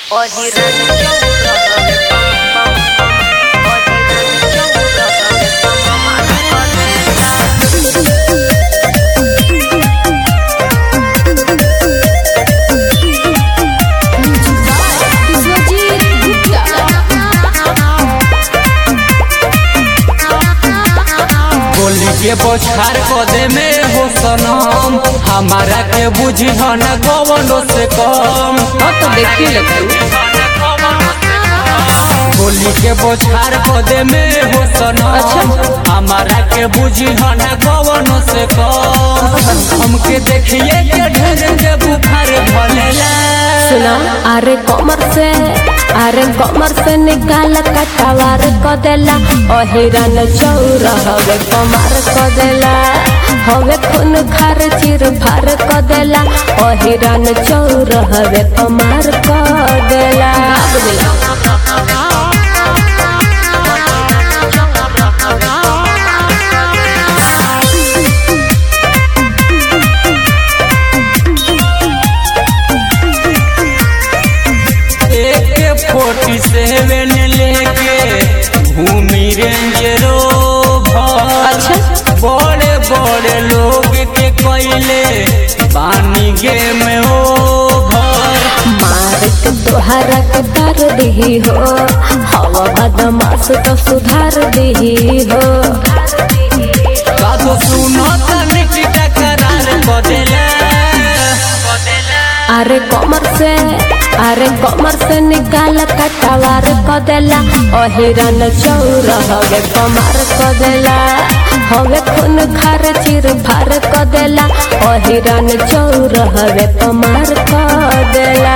गोली के बोछार कदे में हो सनम हमारा के बुझी न कवनो से कम हाँ तो देखिए लगता गोली के बोछार कदे में हो सनम अच्छा। हमारा के बुझी न कवनो से कम हमके देखिए के ढेर के बुखार भलेला सुना अरे कमर से अरे कमर से निकाल कटवार क देला ओ हिरन चौर हवे कमर क देला हवे खून खार चिर फार क देला ओ हिरन चौर हवे कमर क देला एक फोर्टी सेवन लेके घूमी रेंजरो अच्छा। बड़े बड़े लोग के कैले पानी गेम ओभर मार के तोहरा के कर दी हो हवा बदमाश तो सुधार दी हो बातो सुनो तनिक टकरार बदला अरे कमर से अरे कमर से निकाल कटवार क देला ओ हिरन चौर हवे कमर क देला हवे खून खार चिर फार क देला ओ हिरन चौर हवे कमर क देला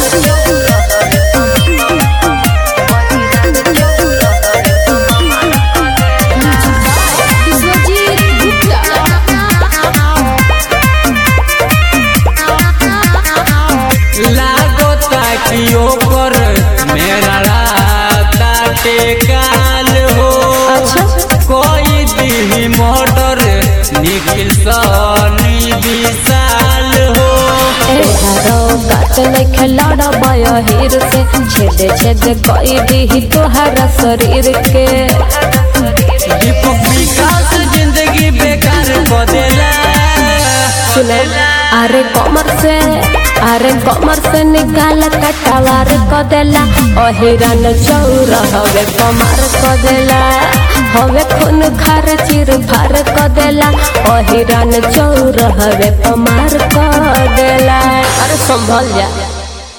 लागो ताकि ओकर मेरा राता टेकाल हो अच्छा। कोई दी मोटर निखिल सनी विशाल हो तोहरो गात में खिलौड़ा बय हीर से छेद छेद कई दी तोहरा शरीर के दीपक विकास जिंदगी बेकार बदला सुने अरे कमर से अरे कमर से निकाल कटवार क देला ओ हिरन चौर हवे कमर क देला हवे खून खार चिर फार क देला ओ हिरन चौर हवे कमर क देला अरे संभल जा